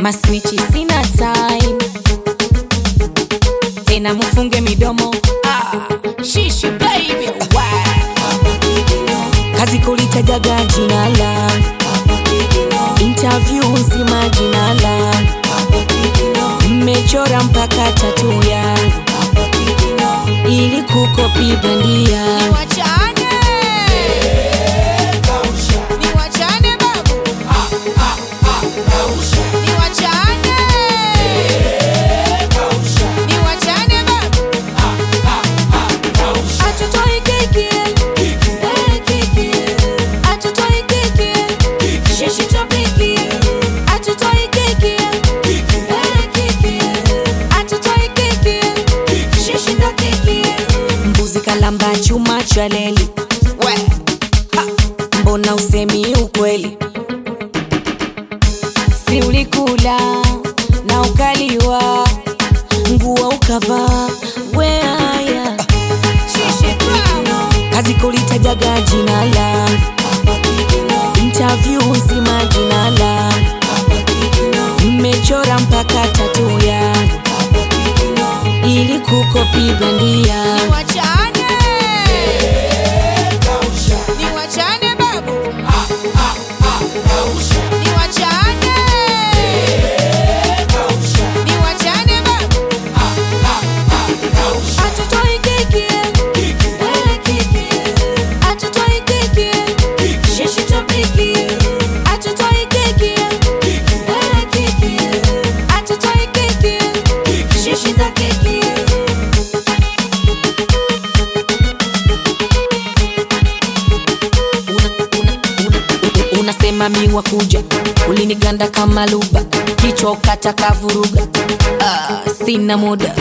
masnichi sina time tena mufunge midomo ah, shishi baby kazi kulitajaga jina la interview nzima jina la mmechora mpaka tatu yangu ili kukopi bandia Niwachane. Niwachane babu. Niwachane. Niwachane babu. Hatutoi kiki. Eh, kiki. Hatutoi kiki. Shishi topiki. Hatutoi kiki. Eh, kiki. Hatutoi kiki. Shishi ndo kiki. mbuzi kalamba chuma cha leli We. mbona usemi ukweli si ulikula na ukaliwa nguo ukavaa weaya Shishi drama. kazi kulitajaga jina la interview nzima jina la mmechora mpaka tatu yangu ili kukopi bandia Niwachane. Niwachane babu. Niwachane. Niwachane babu. Hatutoi kiki. Eh, kiki. Hatutoi kiki. Shishi topiki. Hatutoi kiki. Eh, kiki. Hatutoi kiki. Shishi ndo kiki. Una- unasema miwa kuja uliniganda kama luba kichwa kata kavuruga ah, sina muda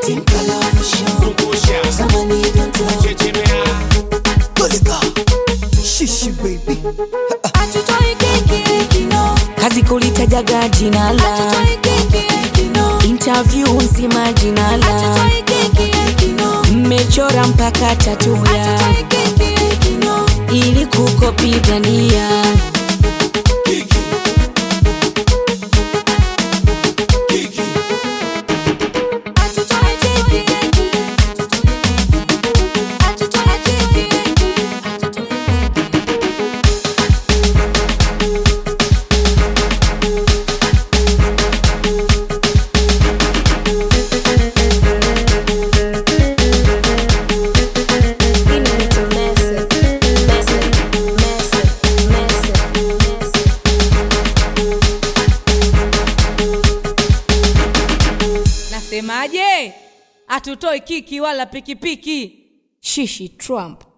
Shishi baby. Hatutoi kiki. No. kazi kulitajaga jina la Hatutoi kiki. No. interview nzima jina la Hatutoi kiki. No. mmechora mpaka tatu ya Hatutoi kiki. No. ili kukopi bandia Hatutoi kiki. Hatutoi kiki. nasemaje hatutoi kiki wala pikipiki shishi trump